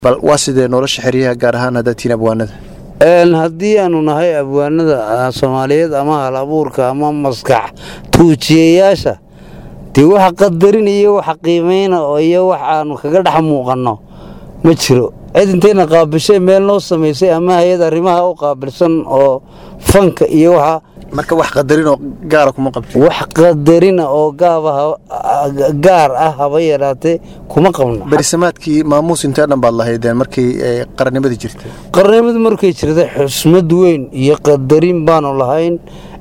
bal waa sidee nolosha xeryaha gaar ahaan haddaad tihiin abwaanada haddii aanu nahay abwaanada soomaaliyeed ama hal abuurka ama maskax tuujiyayaasha dee waxa qadarin iyo waxa qiimayna iyo wax aanu kaga dhex muuqanno ma jiro cid intayna qaabishay meel noo samaysay ama hay-ad arrimaha u qaabilsan oo fanka iyo waxa marka wax qadarinoo gaara kuma qabti wax qadarina oo gaaba gaar ah haba yaraatee kuma qabno berisamaadkii maamuus intee dhan baad lahaydeen markii qarannimadii jirtay qarnimadu markay jirtay xusmad weyn iyo qadarin baanu lahayn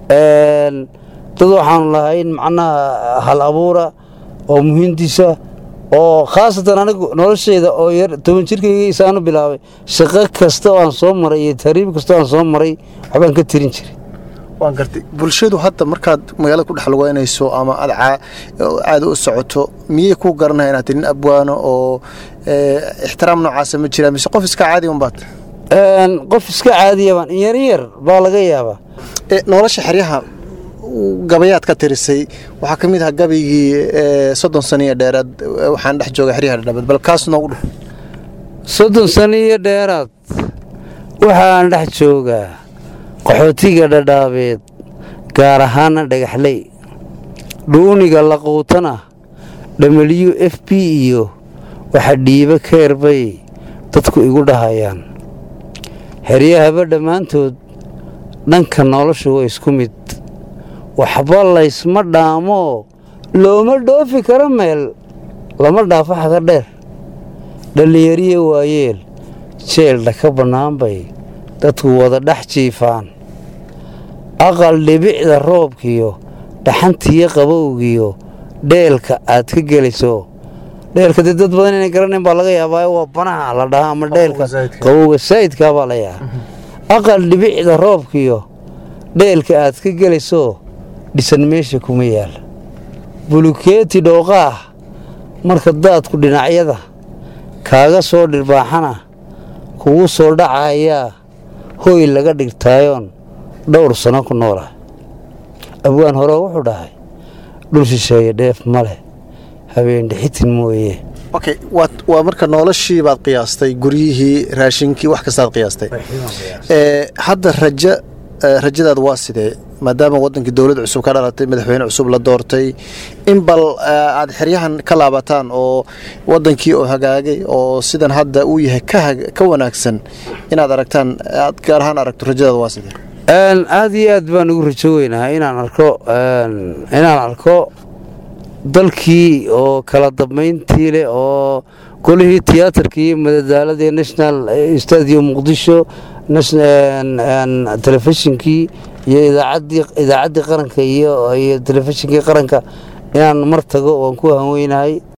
dad waxaanu lahayn macnaha hal abuura oo muhiimtiisa oo khaasatan anigu noloshayda oo yar toban jirkayga isaanu bilaabay shaqo kasta oo aan soo maray iyo tariib kasta oo aan soo maray waxbaan ka tirin jiray waan gartay bulshadu hadda markaad magaalada ku dhex lugeynayso ama aad caada u socoto miyay ku garanaya inaad nin abwaano oo ixtiraam noocaasa ma jiraa mise qof iska caadi unbaad qof iska caadiyabaan yar yar baa laga yaabaa nolosha xeryaha gabayaad ka tirisay waxaa ka mid aha gabaygii soddon sano iyo dheeraad waxaan dhex jooga xeryaha dhadhabad bal kaas noogu dhuf soddon sano iyo dheeraad waxaan dhex joogaa qaxootiga dhadhaabeed gaar ahaana dhagaxley dhuuniga laquutana w f b iyo waxa dhiibo keer bay dadku igu dhahayaan xeryahaba dhammaantood dhanka noloshu waa isku mid waxba laysma dhaamoo looma dhoofi karo meel lama dhaafo xaga dheer dhallinyariya waayeel jeeldha ka bannaan bay dadku wada dhex jiifaan aqal dhibicda roobkiyo dhaxantiyo qabowgiyo dheelka aad ka gelayso dheelka dee dad badan inay garanayn baa laga yaabaa waa banaha la dhahaa ama dheelka qabowga saa'idkaa baa la yahaa aqal dhibicda roobkiyo dheelka aad ka gelayso dhisan meesha kuma yaal bulukeeti dhooqaah marka daadku dhinacyada kaaga soo dhirbaaxana kugu soo dhacayaa hooy laga dhigtaayoon dhowr sano ku noolah abwaan hore wuxuu dhahay dhul shisheeye dheef ma leh habeendhixitin mooye okay waa marka noloshii baad qiyaastay guryihii raashinkii wax kastaad qiyaastay hadda raja rajadaad waa sidee maadaama wadankii dowlad cusub ka dhalatay madaxweyne cusub la doortay in bal aad xeryahan ka laabataan oo wadankii oo hagaagay oo sidan hadda uu yahay ka wanaagsan inaad aragtaan aad gaar ahaan aragto rajadaad waa sidee aad iyo aad baan ugu rajo weynahay inaan arko inaan arko dalkii oo kala dambayntii leh oo golihii tiyaatarkii iyo madadaaladii national stadium muqdisho telefishinkii iyo idaacaddii qaranka iyo telefishinkii qaranka inaan mar tago waan ku hanweynahay